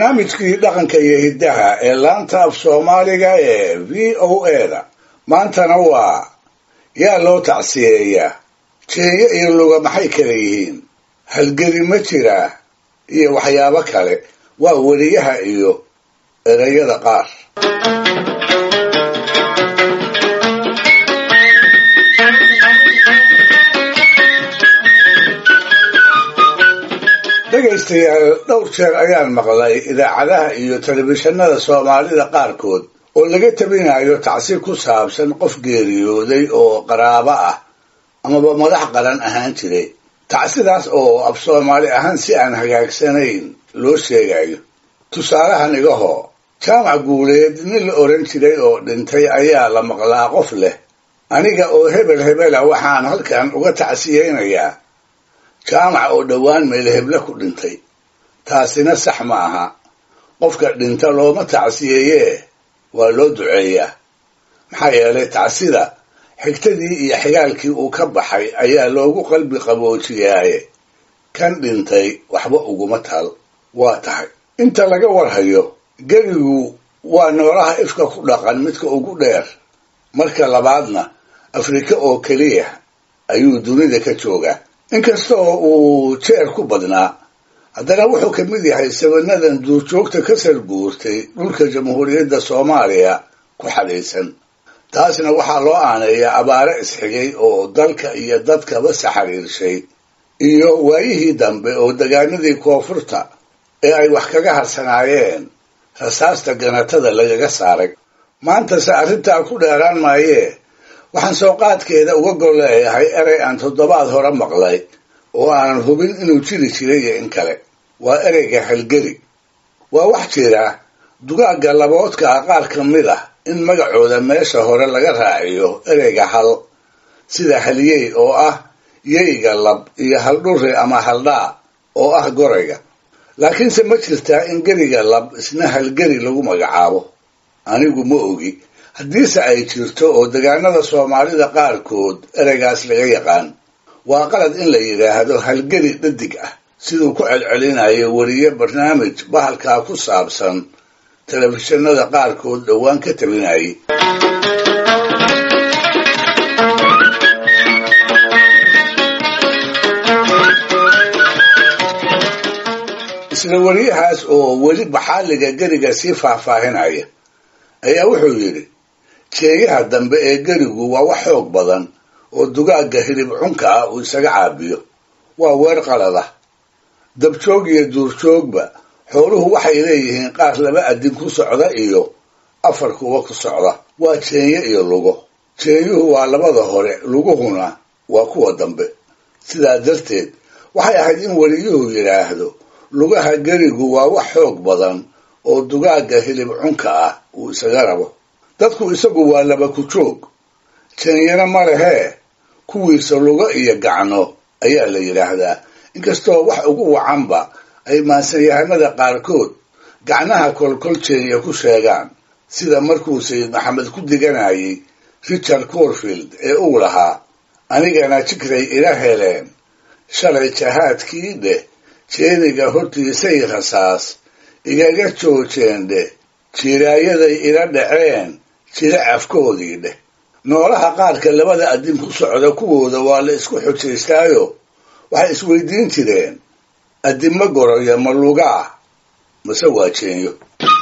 barnaamijkii dhaqanka iyo hiddaha ee laanta af soomaaliga ee v o eda maantana waa yaa loo tacsiyeeyaa jeeyo iyo luga maxay kala yihiin halgeli ma jiraa iyo waxyaabo kale waa weriyaha iyo ereyada qaar dhegaystayaal dhowr jeer ayaan maqlay idaacadaha iyo telefishinada soomaalida qaarkood oo laga tabinayo tacsi ku saabsan qof geeriyooday oo qaraabo ah amaba madax qaran ahaan jiray tacsidaas oo af soomaali ahaan si aan hagaagsanayn loo sheegayo tusaalahan igahoo jaamac guuleed nin la odhan jiray oo dhintay ayaa la maqlaa qof leh aniga oo hebel hebela waxaan halkan uga tacsiyeynayaa jaamac oo dhowaan meelheble ku dhintay taasina sax ma aha qofka dhinta looma tacsiyeeyee waa loo duceeyaa maxaa yeelay tacsida xigtadii iyo xigaalkii uu ka baxay ayaa loogu qalbi qaboojiyaaye kan dhintay waxba uguma tal waa tahay inta laga warhayo gerigu waa noolaha ifka ku dhaqan midka ugu dheer marka labaadna afrika oo keliya ayuu dunida ka joogaa inkastoo uu jeer ku badnaa haddana wuxuu ka mid yahay sabanadan duurjoogta ka sarguurtay dhulka jamhuuriyadda soomaaliya ku xadhaysan taasna waxaa loo aaneeyaa abaare isxigay oo dalka iyo dadkaba saxariirshay iyo waayihii dambe oo degaanadii koonfurta ee ay wax kaga harsanaayeen rasaasta ganatada lagaga saaray maantase arrintaa ku dheeraan maayee waxaan soo qaadkeeda uga gol leeyahay erey aan toddobaad hore maqlay oo aanan hubin inuu jiri jiray iyo in kale waa ereyga halgeri waa wax jira dugaagga laboodka ah qaar ka mid ah in magacooda meesha hore laga raaciyo ereyga hal sida halyey oo ah yeyga lab iyo haldhuri ama haldhaa oo ah gorayga laakiinse ma jirtaa in geriga lab isna halgeri lagu magacaabo anigu ma ogi haddiise ay jirto oo degaanada soomaalida qaarkood ereygaas laga yaqaan waa qalad in la yidhaahdo halgeri dhadig ah siduu ku celcelinayo weriye barnaamij bahalkaa ku saabsan telefishinada qaarkood dhowaan ka tabinayay isla weriyahaas oo weli baxaaliga geriga sii faahfaahinaya ayaa wuxuu yidhi jeeyaha dambe ee gerigu waa wax xoog badan oo dugaagga hilib cunka ah uu isaga caabiyo waa weer qalada dabjoog iyo duurjoogba xooluhu waxay leeyihiin qaar laba adin ku socda iyo afar kuwa ku socda waa jeenye iyo lugo jeenyuhu waa labada hore luguhuna waa kuwa dambe sidaa darteed waxay ahayd in weliyuhu yidhaahdo lugaha gerigu waa wax xoog badan oo dugaagga hilib cunka ah uu isaga rabo dadku isagu waa laba ku joog jeenyana ma lehee kuwiisa lugo iyo gacno ayaa la yidhaahdaa inkastoo wax ugu wacanba ay maansanyahanada qaarkood gacnaha kolkol jeenya ku sheegaan sida markuu sayid maxamed ku diganayay richard corfield ee uu lahaa anigana jikray ila heleen shalay jahaadkii dheh jeeniga hortiisay rasaas igaga joojeen dheh jiraayaday ila dhaceen jira afkoodii dheh noolaha qaarka labada adin ku socda kuwooda waa la isku xujaystaayo waxay isweydiin jireen adinma goroya ma lugaa mase waa jeenyo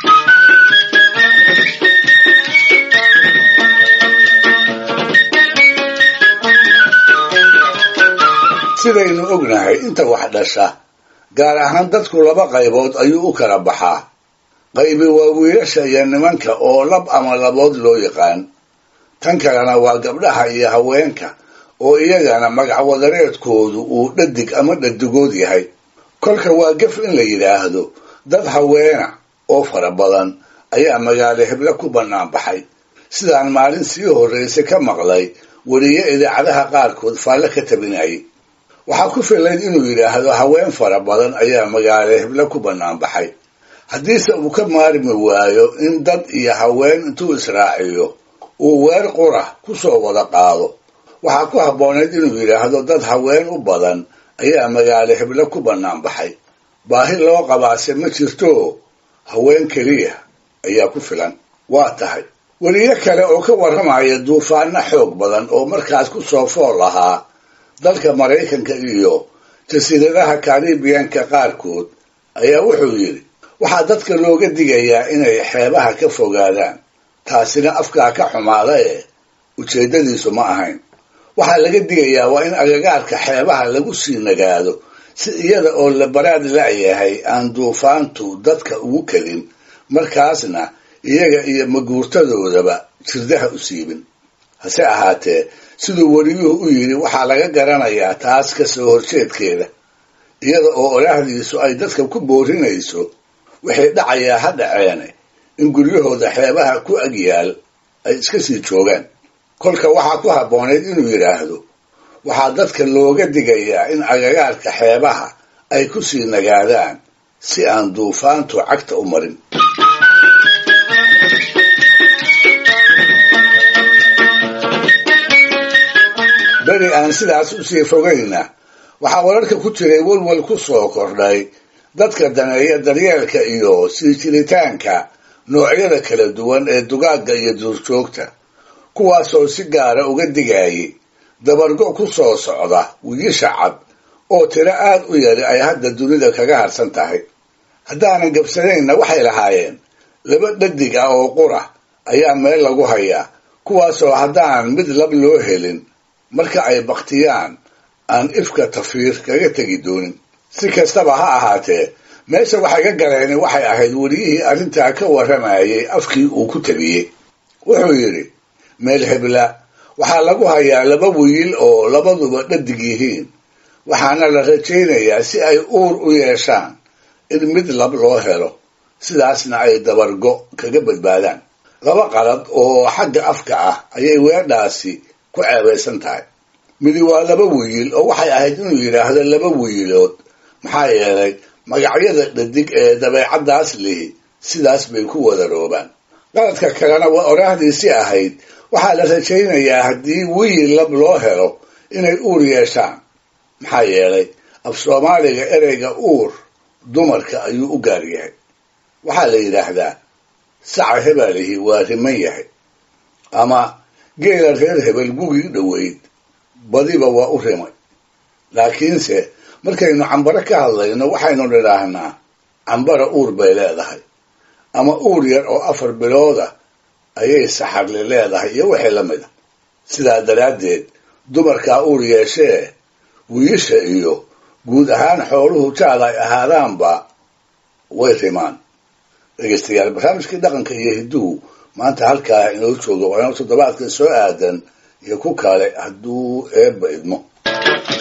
sidaynu ognahay inta wax dhasha gaar ahaan dadku laba qaybood ayuu u kala baxaa qaybi waa wiilasha iyo nimanka oo lab ama labood loo yaqaan tan kalena waa gabdhaha iyo haweenka oo iyagana magacwadareedkoodu uu dhadig ama dhadigood yahay kolka waa gef in la yidhaahdo dad haweena oo fara badan ayaa magaalo heble ku bannaan baxay sidaan maalin sii horraysa ka maqlay weriye idaacadaha qaarkood faalle ka tabinayay waxaa ku filayd inuu yidhaahdo haween fara badan ayaa magaalo heble ku bannaan baxay haddiise uu ka maarmi waayo in dad iyo haween intuu israaciyo uu weer qura ku soo wada qaado waxaa ku habboonayd inuu yidhaahdo dad haween u badan ayaa magaalo heble ku bannaan baxay baahi loo qabaase ma jirto haween keliya ayaa ku filan waa tahay weliyo kale oo ka warramaya duufaano xoog badan oo markaas ku soo fool ahaa dalka maraykanka iyo jasiiradaha karibiyanka qaarkood ayaa wuxuu yidhi waxaa dadka looga digayaa inay xeebaha ka fogaadaan taasina afkaa ka xumaada ee ujeeddadiisu ma ahayn waxaa laga digayaa waa in agagaarka xeebaha lagu sii nagaado si iyada oo la baraad la'yahay aan duufaantu dadka ugu kelin markaasna iyaga iyo maguurtadoodaba jirdaha u siibin hase ahaatee siduu weliyuhu u yidhi waxaa laga garanayaa taas ka soo horjeedkeeda iyada oo olaahdiisu ay dadka ku boorinayso waxay dhacayaa ha dhaceene in guryahooda xeebaha ku agyaal ay iska sii joogaan kolka waxaa ku habboonayd inuu yidhaahdo waxaa dadka looga digayaa in agagaarka xeebaha ay ku sii nagaadaan si aan duufaantu cagta u marin beri aan sidaas usii fogayna waxaa wararka ku jiray welwel ku soo kordhay dadka daneeya daryeelka iyo sii jiritaanka noocyada kala duwan ee dugaagga iyo duurjoogta kuwaasoo si gaara uga digayay dabargo ku soo socda wiyisha cad oo tiro aad u yari ay hadda dunida kaga harsan tahay haddaanan gabsanaynna waxay lahaayeen laba dhadig ah oo qura ayaa meel lagu hayaa kuwaasoo haddaan mid lab loo helin marka ay baktiyaan aan ifka tafiir kaga tegi doonin si kastaba ha ahaatee meesha waxay ka galeen waxay ahayd weliyihii arrintaa ka warramayay afkii uu ku tabiyey wuxuu yidhi meel hebla waxaa lagu hayaa laba wiil oo labaduba dhadig yihiin waxaana la rajaynayaa si ay uur u yeeshaan in mid lab loo helo sidaasna ay dabargo kaga badbaadaan laba qalad oo xagga afka ah ayay weedhaasi ku ceebaysan tahay midi waa laba wiil oo waxay ahayd inuu yidhaahdo laba wiilood maxaa yeelay magacyada dhadig ee dabeecaddaas lihi sidaas bay ku wadaroobaan qaladka kalena waa oraahdiisii ahayd waxaa la rajaynayaa haddii wiil lab loo helo inay uur yeeshaan maxaa yeelay af soomaaliga ereyga uur dumarka ayuu u gaar yahay waxaa la yidhaahdaa saca hebalihi waa riman yahay ama geela reer hebel gugii dhoweyd badiba waa u rimay laakiinse markaynu cambaro ka hadlayno waxaynu nidhaahnaa cambara uur bay leedahay ama uur yar oo afar bilooda ayay saxarli leedahay iyo wixii la mida sidaa daraaddeed dumarkaa uur yeeshee wiisha iyo guud ahaan xooluhu jaad ay ahaadaanba way rimaan dhegeystayaal barnaamijkii dhaqanka iyo hidduhu maanta halkaa inoo jooga waa inoo toddobaadka soo aadan iyo ku kale hadduu eebba idmo